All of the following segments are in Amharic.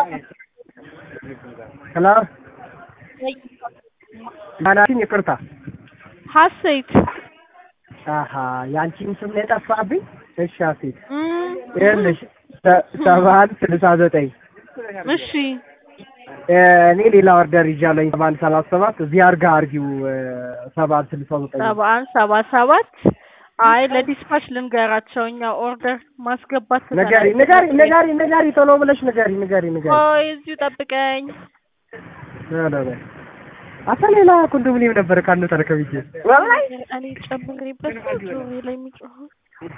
ሄሎ ማናችን ይቅርታ ሀሴት አሀ የአንቺን ስም ነው የጠፋብኝ እሺ ሀሴት እም፣ ይኸውልሽ ሰባ አንድ ስልሳ ዘጠኝ እሺ እኔ ሌላ ኦርደር ይዣለኝ ሰባ አንድ ሰላሳ ሰባት እዚህ አርጋ አርጊው ሰባ አንድ ስልሳ ዘጠኝ ሰባ አንድ ሰባ ሰባት አይ ለዲስፓች ልንገራቸው እኛ ኦርደር ማስገባት ንገሪ ንገሪ ንገሪ ንገሪ ቶሎ ብለሽ ንገሪ ንገሪ ንገሪ ቆይ እዚሁ ጠብቀኝ ኧረ በይ አታ ሌላ ኮንዶሚኒየም ነበር ካንተ ተረከብዬ ወላሂ እኔ ጨምሬበት ነው ጆሮዬ ላይ የሚጮኸው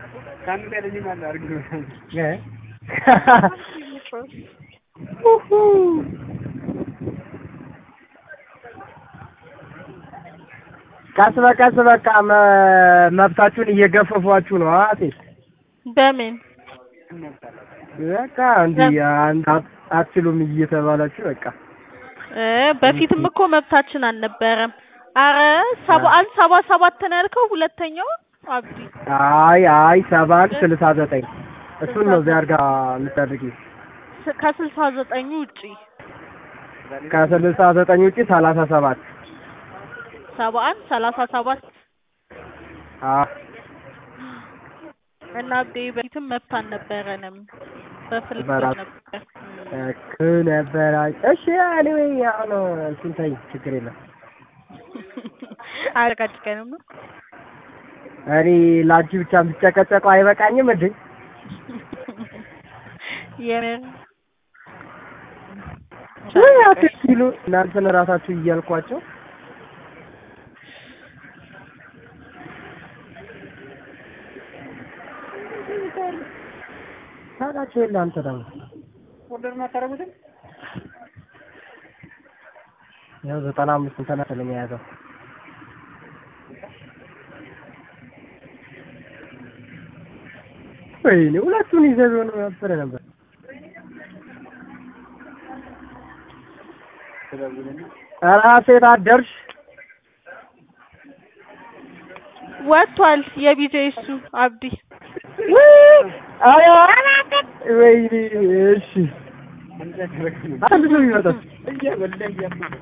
እ የሚጮኸው ኡሁ። ቀስ በቀስ በቃ መ- መብታችሁን እየገፈፏችሁ ነው አቴ በምን በቃ እንዲህ አንድ አት- አትችሉም እየተባላችሁ በቃ እ በፊትም እኮ መብታችን አልነበረም። አረ ሰባ አንድ ሰባ ሰባት ነው ያልከው ሁለተኛው አብዲ አይ አይ ሰባ አንድ ስልሳ ዘጠኝ እሱን ነው እዚያ አድርጋ የምታደርጊው ስ- ከስልሳ ዘጠኙ ውጪ ከስልሳ ዘጠኝ ውጪ ሰላሳ ሰባት ሰባ አንድ ሰላሳ ሰባት አዎ እና አብዴ በፊትም መብት አልነበረንም። በፍልክ በራስ- ነበር እክ ነበረ እሺ ኤኒዌይ አሁን እሱን ተይኝ ችግር የለም አያጨቃጭቀንም ነው እኔ ለአንቺ ብቻ የምትጨቀጨቀው አይበቃኝም እንዴ የምር ወይ አትኪሉ እናንተን እራሳችሁ እያልኳቸው ታውቃቸው የለ አንተ ደግሞ ያው ዘጠና አምስት እንትን መሰለኝ የያዘው ወይኔ ሁለቱን ይዘህ ቢሆን ነበረ ነበር ኧረ ሴት አደርሽ ወጥቷል። የቢጄ እሱ አብዲ አይ ወይኔ እሺ አንድ ሰው ይመጣል